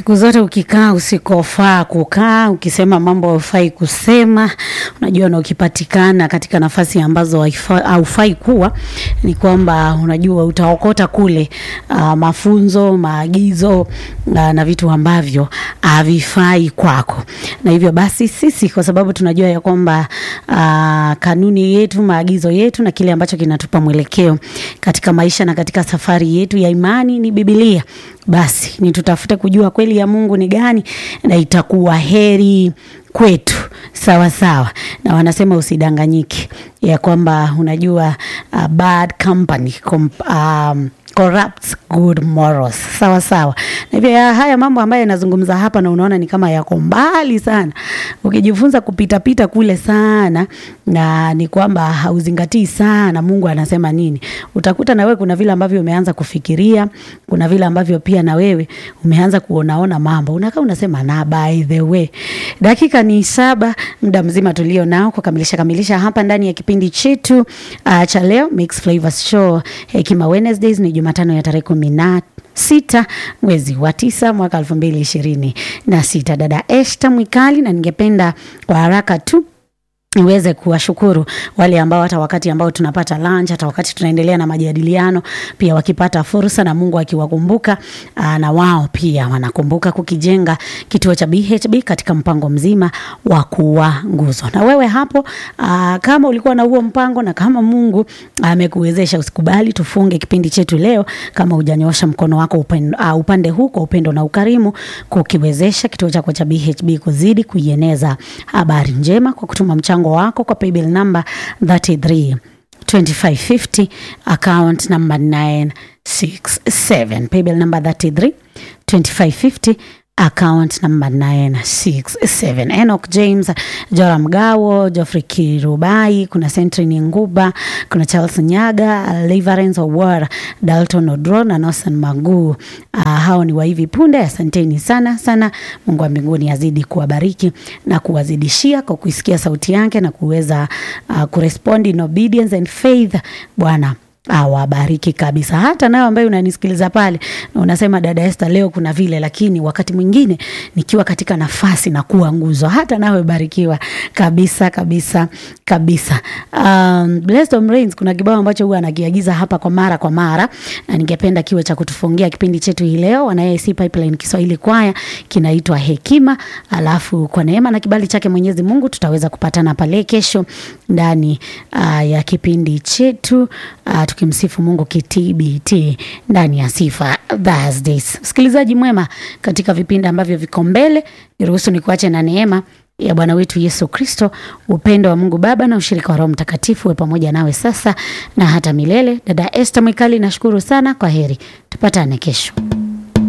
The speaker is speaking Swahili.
Siku zote ukikaa usikofaa kukaa, ukisema mambo haufai kusema, unajua, na ukipatikana katika nafasi ambazo haifa- haufai kuwa, ni kwamba unajua utaokota kule uh, mafunzo, maagizo uh, na vitu ambavyo havifai kwako. Na hivyo basi sisi kwa sababu tunajua ya kwamba uh, kanuni yetu, maagizo yetu na kile ambacho kinatupa mwelekeo katika maisha na katika safari yetu ya imani ni Biblia basi ni tutafute kujua kweli ya Mungu ni gani, na itakuwa heri kwetu sawa sawa. Na wanasema usidanganyike ya kwamba unajua uh, bad company com, um, corrupts good morals sawa sawa. Na hivyo ya haya mambo ambayo yanazungumza hapa, na unaona ni kama yako mbali sana, ukijifunza kupitapita kule sana, na ni kwamba hauzingatii sana Mungu anasema nini, utakuta na wewe kuna vile ambavyo umeanza kufikiria, kuna vile ambavyo pia na wewe umeanza kuonaona mambo, unakaa unasema na by the way. Dakika ni saba, muda mzima tulio nao kukamilisha kamilisha hapa ndani ya kipindi chetu uh, cha leo Mix Flavors Show Hekima Wednesdays ni Jumatano ya tarehe kumi na sita mwezi wa tisa mwaka elfu mbili ishirini na sita. Dada Esta Mwikali, na ningependa kwa haraka tu niweze kuwashukuru wale ambao hata wakati ambao tunapata lunch, hata wakati tunaendelea na majadiliano, pia wakipata fursa na Mungu akiwakumbuka, aa, na wao pia wanakumbuka kukijenga kituo cha BHB katika mpango mzima wa kuwa nguzo. Na wewe hapo, aa, kama ulikuwa na huo mpango na kama Mungu amekuwezesha, usikubali tufunge kipindi chetu leo kama hujanyosha mkono wako upande, uh, upande huu kwa upendo na ukarimu kukiwezesha kituo chako cha BHB kuzidi kuieneza habari njema kwa kutuma mchango wako kwa paybill number 33 2550 account number 967 paybill number 33 2550 account number 967 Enoch James, Joram Gawo, Geoffrey Kirubai, kuna Sentrini Nguba, kuna Charles Nyaga, Leverance Owar, Dalton Odro na Nosan Magu. Uh, hao ni wa hivi punde. Asanteni sana sana. Mungu wa mbinguni azidi kuwabariki na kuwazidishia kwa kuisikia sauti yake na kuweza uh, kurespond in obedience and faith. Bwana awabariki kabisa. Hata nawe ambaye unanisikiliza pale na unasema dada Esther, leo kuna vile, lakini wakati mwingine nikiwa katika nafasi na kuwa nguzo, hata nawe barikiwa kabisa kabisa kabisa. Um, Blessed Home Rains, kuna kibao ambacho huwa anakiagiza hapa kwa mara kwa mara, na ningependa kiwe cha kutufungia kipindi chetu hii leo. Wana AIC Pipeline Kiswahili kwaya kinaitwa Hekima, alafu kwa neema na kibali chake Mwenyezi Mungu tutaweza kupatana pale kesho ndani uh, ya kipindi chetu uh, tukimsifu Mungu kitbt ndani ya Sifa Thursdays. Msikilizaji mwema, katika vipindi ambavyo viko mbele, niruhusu nikuache na neema ya Bwana wetu Yesu Kristo, upendo wa Mungu Baba na ushirika wa Roho Mtakatifu we pamoja nawe sasa na hata milele. Dada Esther Mwikali, nashukuru sana. Kwa heri, tupatane kesho.